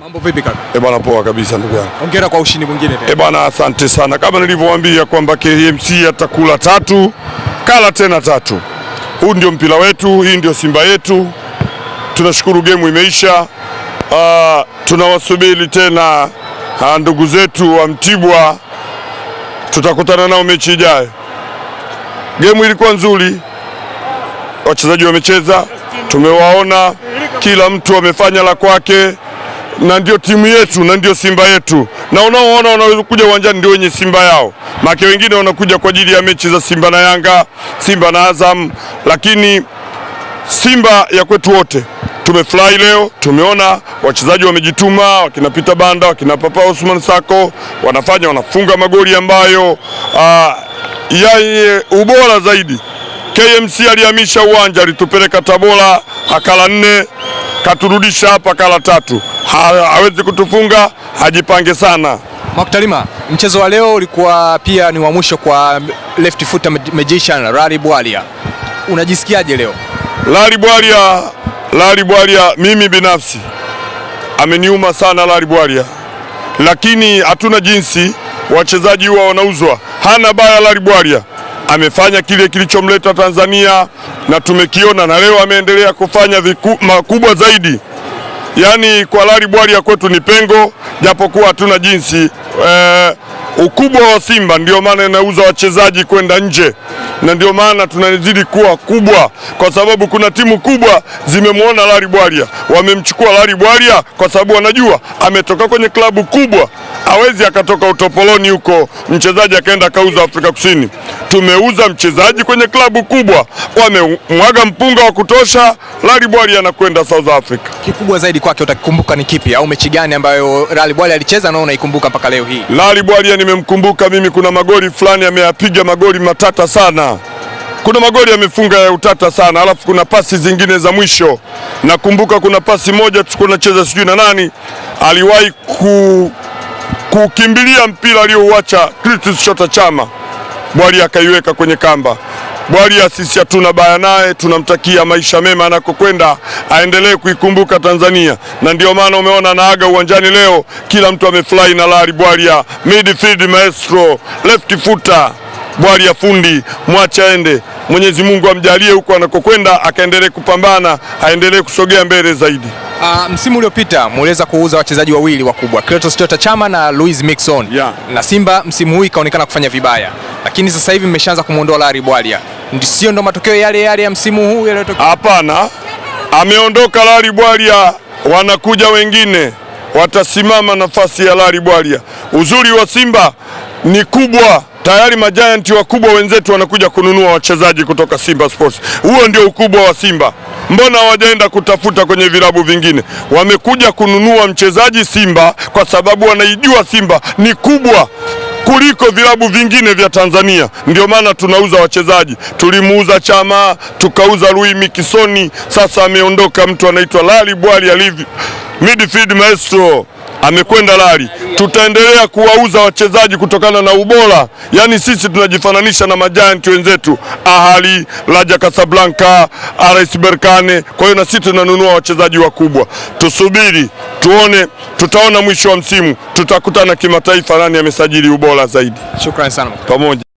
Mambo vipi kaka? Eh bwana, poa kabisa ndugu yangu. Hongera kwa ushindi mwingine tena. Eh bwana, asante sana. Kama nilivyowaambia kwamba KMC atakula tatu, kala tena tatu. Huu ndio mpira wetu, hii ndio Simba yetu. Tunashukuru gemu imeisha. Ah, tunawasubiri tena ah, ndugu zetu wa Mtibwa, tutakutana nao mechi ijayo. Gemu ilikuwa nzuri, wachezaji wamecheza, tumewaona, kila mtu amefanya la kwake na ndio timu yetu na ndio Simba yetu, na unaoona wanaokuja uwanjani ndio wenye Simba yao. Make wengine wanakuja kwa ajili ya mechi za Simba na Yanga, Simba na Azam, lakini Simba ya kwetu wote. Tumefurahi leo, tumeona wachezaji wamejituma, wakina Peter Banda, wakina Papa Osman Sako wanafanya wanafunga magoli ambayo ah, yenye ubora zaidi. KMC alihamisha uwanja, alitupeleka Tabora akala nne, katurudisha hapa akala tatu. Ha, hawezi kutufunga, hajipange sana. Mwaktalima, mchezo wa leo ulikuwa pia ni wa mwisho kwa left foot magician Rally Bwalia. Unajisikiaje leo? Lari Bwalia, Lari Bwalia, mimi binafsi ameniuma sana Lari Bwalia, lakini hatuna jinsi, wachezaji huwa wanauzwa. Hana baya Lari Bwalia, amefanya kile kilichomleta Tanzania na tumekiona, na leo ameendelea kufanya viku, makubwa zaidi. Yaani kwa Lari Bwalia kwetu ni pengo, japokuwa hatuna jinsi eh, ukubwa wa Simba ndio maana inauza wachezaji kwenda nje, na ndio maana tunazidi kuwa kubwa, kwa sababu kuna timu kubwa zimemwona Lari Bwalia, wamemchukua Lari Bwalia kwa sababu wanajua ametoka kwenye klabu kubwa, hawezi akatoka utopoloni huko mchezaji akaenda akauza Afrika Kusini. Tumeuza mchezaji kwenye klabu kubwa, wamemwaga mpunga wa kutosha. Lari Bwalia anakwenda South Africa. Kikubwa zaidi kwake utakikumbuka ni kipi, au mechi gani ambayo Rally Bwalia alicheza na unaikumbuka mpaka leo hii? Lari Bwalia nimemkumbuka mimi, kuna magoli fulani ameyapiga magoli matata sana, kuna magoli amefunga ya utata sana, alafu kuna pasi zingine za mwisho. Nakumbuka kuna pasi moja tulikuwa tunacheza sijui na nani, aliwahi ku, kukimbilia mpira aliyouacha Clatous Chota Chama, Bwalia akaiweka kwenye kamba. Bwalia sisi hatuna baya naye, tunamtakia maisha mema anakokwenda, aendelee kuikumbuka Tanzania, na ndio maana umeona anaaga uwanjani leo, kila mtu amefurahi na Lari Bwalia, midfield maestro, left footer Bwalia fundi, mwache aende. Mwenyezi Mungu amjalie huko anakokwenda, akaendelee kupambana, aendelee kusogea mbele zaidi. Uh, msimu uliopita muliweza kuuza wachezaji wawili wakubwa Clatous Chota Chama na Louis Mixon Yeah. na Simba msimu huu ikaonekana kufanya vibaya, lakini sasa hivi mmeshaanza kumwondoa Rally Bwalia, Ndi- sio ndo matokeo yale yale ya msimu huu yaliyotokea? Hapana, ameondoka Lari Bwalia, wanakuja wengine watasimama nafasi ya Lari Bwalia. Uzuri wa Simba ni kubwa tayari, majayanti wakubwa wenzetu wanakuja kununua wachezaji kutoka Simba Sports. Huo ndio ukubwa wa Simba. Mbona hawajaenda kutafuta kwenye vilabu vingine? Wamekuja kununua mchezaji Simba kwa sababu wanaijua Simba ni kubwa kuliko vilabu vingine vya Tanzania. Ndio maana tunauza wachezaji. Tulimuuza Chama, tukauza Louis Mikisoni, sasa ameondoka mtu anaitwa Lali Bwali alivi midfield maestro amekwenda Lali. Tutaendelea kuwauza wachezaji kutokana na ubora, yaani sisi tunajifananisha na majanti wenzetu Ahali, Raja Casablanca, RS Berkane. Kwa hiyo na sisi tunanunua wachezaji wakubwa. Tusubiri tuone, tutaona mwisho wa msimu, tutakutana kimataifa, nani amesajili ubora zaidi Shukrani sana. pamoja